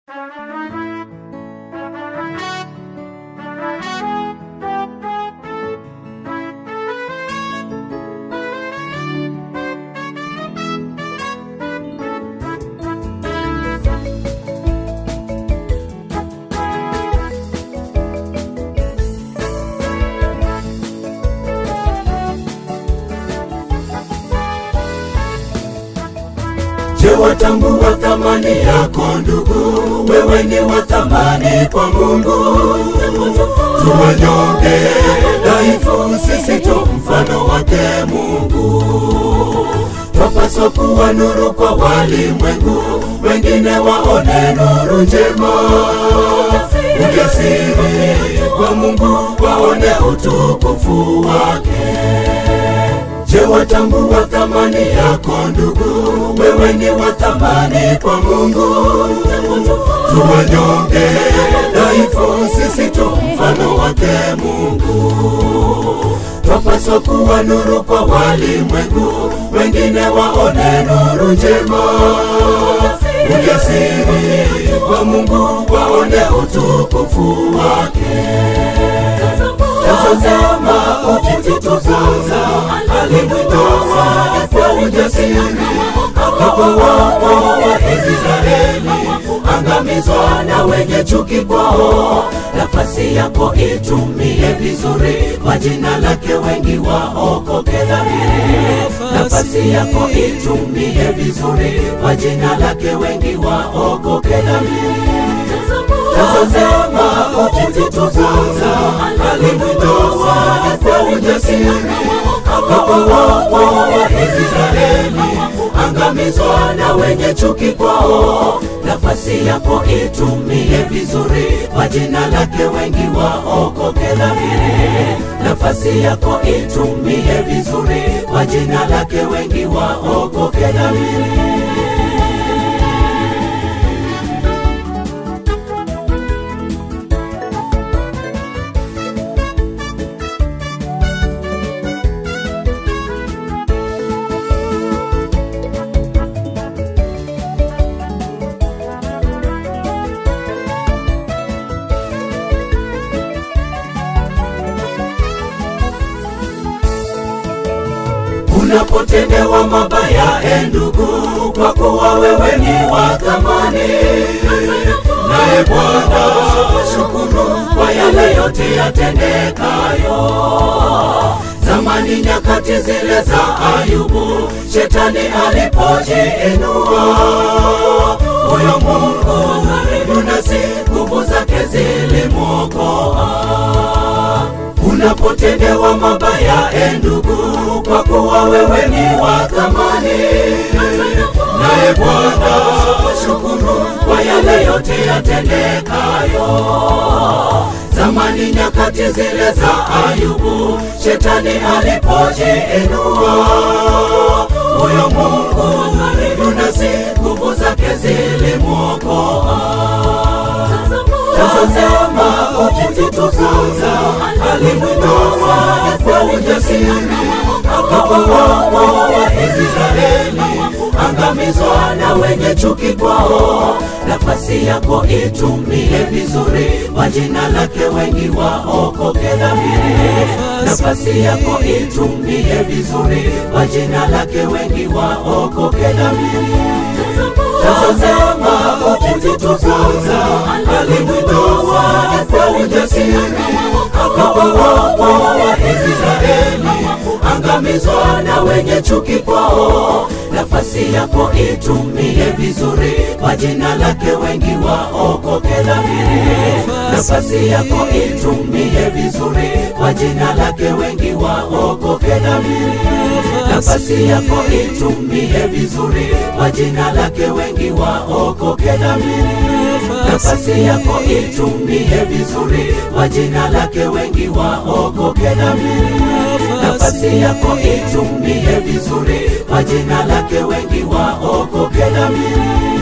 Je, watambua thamani yako ndugu? Wewe ni wa thamani kwa Mungu. Tuwanyonge dhaifu, sisi tu mfano wake Mungu. Twapaswa kuwa nuru kwa walimwengu, wengine waone nuru njema. Ujasiri kwa Mungu, waone utukufu wake. Je, watambua thamani yako ndugu? Wewe ni wa thamani kwa Mungu. Tuwanyonge dhaifu, sisi tu mfano wake Mungu. Twapaswa kuwa nuru kwa walimwengu, wengine waone nuru njema. Ujasiri kwa Mungu, waone utukufu wake. Tazama ukitukuza, alimtoa kwa ujasiri, akawaokoa Israeli, angamizwa na wenye chuki kwao. Nafasi yako itumie vizuri, kwa jina lake wengi waokoke dhamiri. Nafasi yako itumie vizuri, kwa jina lake wengi waokoke dhamiri. Tazama ukitukuza, alimtoa kwa ujasiri, akawaokoa Israeli, angamizwa na wenye chuki kwao. Nafasi yako itumie vizuri, kwa jina lake wengi waokoke dhamiri. Nafasi yako itumie vizuri, kwa jina lake wengi waokoke dhamiri. Unapotendewa mabaya, e ndugu, kwa kuwa wewe ni wa thamani, naye Bwana shukuru kwa yale yote yatendekayo. Zamani nyakati zile za Ayubu, shetani alipojiinua, huyo Mungu yunasi nguvu zake zilimwokoa. Unapotendewa mabaya, e ndugu, kwa kuwa wewe ni wa thamani, naye Bwana shukuru kwa yale yote yatendekayo. Zamani nyakati zile za Ayubu, shetani alipojiinua, huyo Mungu yunasi nguvu zake zilimwokoa. Tazama ukitukuza, alimtoa kwa ujasiri, akawaokoa Israeli, angamizwa na wenye chuki kwao. Nafasi yako itumie vizuri, kwa jina lake wengi waokoke dhamiri. Nafasi yako itumie vizuri, kwa jina lake wengi waokoke dhamiri. Tazama ukitukuza, alimtoa kwa ujasiri, akawaokoa Israeli, angamizwa na wenye chuki kwao. Nafasi yako itumie vizuri, kwa jina lake wengi waokoke dhamiri. Nafasi yako itumie vizuri, kwa jina lake wengi waokoke dhamiri. Nafasi yako itumie vizuri, kwa jina lake wengi waokoke dhamiri. Nafasi yako itumie vizuri, kwa jina lake wengi waokoke dhamiri. Nafasi yako itumie vizuri, kwa jina lake wengi waokoke dhamiri.